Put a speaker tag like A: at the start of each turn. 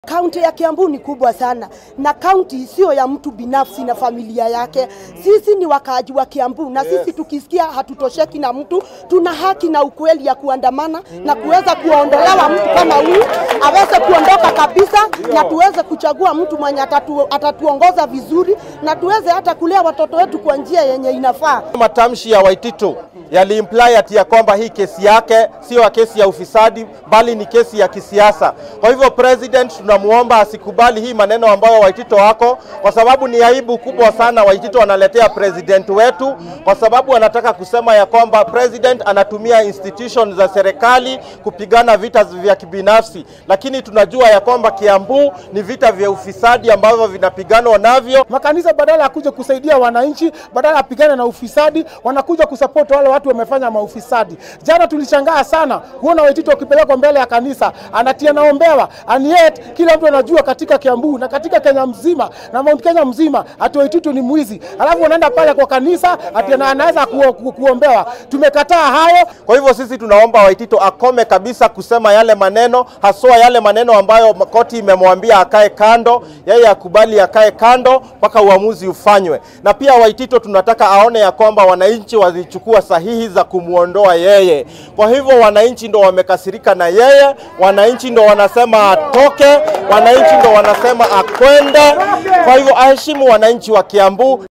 A: Kaunti ya Kiambu ni kubwa sana na kaunti sio ya mtu binafsi na familia yake. Sisi ni wakaaji wa Kiambu na sisi tukisikia hatutosheki na mtu, tuna haki na ukweli ya kuandamana na kuweza kuondolewa mtu kama huyu aweze kuondoka kabisa, na tuweze kuchagua mtu mwenye atatu, atatuongoza vizuri na tuweze hata kulea watoto wetu kwa njia yenye inafaa.
B: Matamshi ya Waititu yaliimply ati ya kwamba hii kesi yake sio kesi ya ufisadi bali ni kesi ya kisiasa. Kwa hivyo president tunamuomba asikubali hii maneno ambayo Waitito wako, kwa sababu ni aibu kubwa sana Waitito wanaletea president wetu, kwa sababu anataka kusema ya kwamba president anatumia institution za serikali kupigana vita vya kibinafsi, lakini tunajua ya kwamba Kiambu ni vita vya ufisadi ambavyo vinapiganwa navyo.
C: Makanisa badala ya kuja kusaidia wananchi, badala ya pigana na ufisadi, wanakuja kusupport wale watu wamefanya maufisadi. Jana tulishangaa sana kuona Waitito wakipelekwa mbele ya kanisa, anatia naombewa, and yet kila mtu anajua katika Kiambu na katika Kenya mzima na Mount Kenya mzima ati Waititu ni mwizi, alafu wanaenda pale kwa kanisa ati ana- anaweza ku, ku, kuombewa. Tumekataa hayo.
B: Kwa hivyo sisi tunaomba Waitito akome kabisa kusema yale maneno, haswa yale maneno ambayo koti imemwambia akae kando, yeye akubali akae kando mpaka uamuzi ufanywe. Na pia Waitito tunataka aone ya kwamba wananchi walichukua sahihi za kumwondoa yeye. Kwa hivyo wananchi ndo wamekasirika na yeye, wananchi ndo wanasema atoke, wananchi ndo wanasema akwende. Kwa hivyo aheshimu wananchi wa Kiambu.